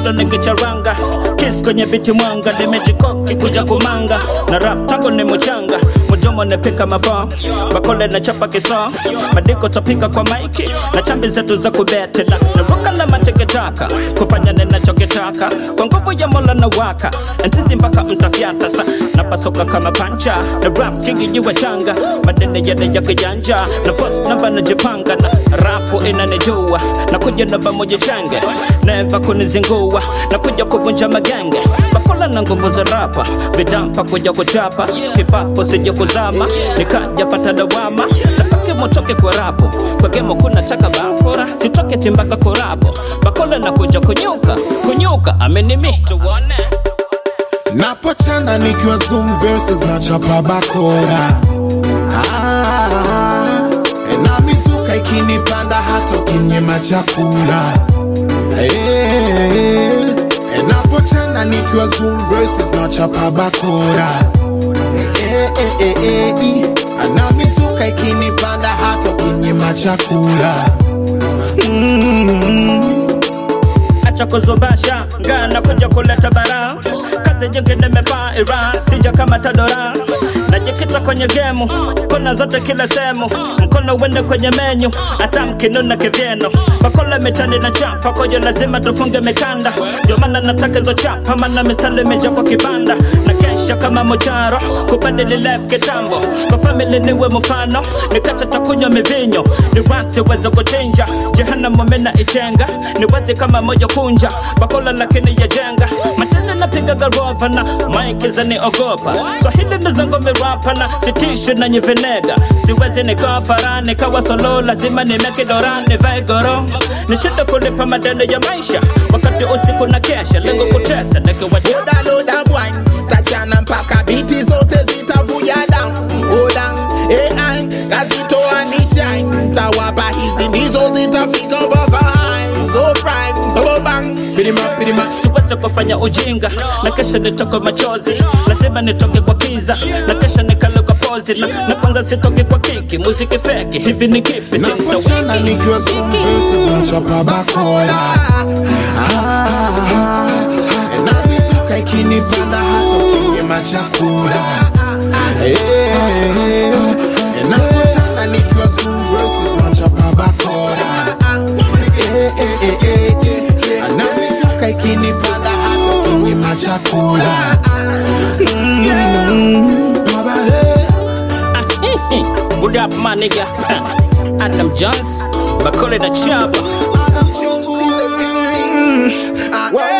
bado nikicharanga kis kwenye biti mwanga nimejikoki kuja kumanga na rap tango ni mchanga mdomo nepika mafaa bakole na chapa kisa madiko tapika kwa maiki na chambi zetu za kubetela naruka na mateketaka kufanya ninachokitaka kwa nguvu ya mola na waka ntizi mpaka mtafyata sa napasoka kama pancha na rap kigijiwa changa madene yale ya kijanja na fos namba najipanga na rapu inanijua na kuja namba moja change neva kunizingua na kuja kuvunja magenge bakola na nguvu za rapa vitampa kuja kuchapa kipapo sija kuzama nikaja pata dawama nafaki motoke kwa rapo kwa gemo kuna taka bakora sitoke timbaka korabo bakola na kuja kunyuka kunyuka amenimi tuone Napochana nikiwa zoom verses na chapa bakora ah, na mizuka ikinipanda hata ukinyima chakula eh, napochana nikiwa zoom verses na chapa bakora eh, eh, eh, eh, eh, na mizuka ikinipanda hata ukinyima chakula acha kuzubasha ngana kuja kuleta bara kazi nyingi nimefaa ira sija kama tadora najikita kwenye gemu kona zote kila sehemu mkono uende kwenye menyu hata mkinuna kivyeno bakola mitani na chapa kwajo lazima tufunge mikanda ndio maana nataka hizo chapa maana mistari imejaa kwa kibanda na kesha kama mocharo kubadili life kitambo kwa family niwe mfano nikacha takunywa mivinyo ni wasi weza kuchinja jehanamu mina ichenga ni wazi kama moja kunja bakola lakini yajenga matezi napiga garova na maiki zaniogopa swahili ni zangu mirapa na sitishwi na nyivenega siwezi nikafara nikawa solo lazima nimekidora nivae goro nishinde kulipa madeni ya maisha wakati usiku na kesha lengo kutesa nikiwaja Loda loda boy, tachana mpaka biti zote zitavuja down. Go down, AI, kazitoa ni shine. Tawapa hizi ndizo zitafika mpaka high. So prime, go bang, pidima pidima. siwezi kufanya ujinga na kesha nitoke machozi lazima nitoke kwa kiza na kesha nikale kwa pozi na, na kwanza sitoke kwa kiki muziki feki hivi ni kipi napochana nikiwa zoom verses na chapa bakora ah, na mizuka ikinipanda hata ukinyima chakula Eh, napochana nikiwa zoom verses na chapa bakora Eh, eh, eh, eh, eh, na mizuka ikinipanda hata ukinyima chakula Mm, baba, eh. What up my nigga Adam Jones Bakole na Chapa Adam Jones in the building. Ah,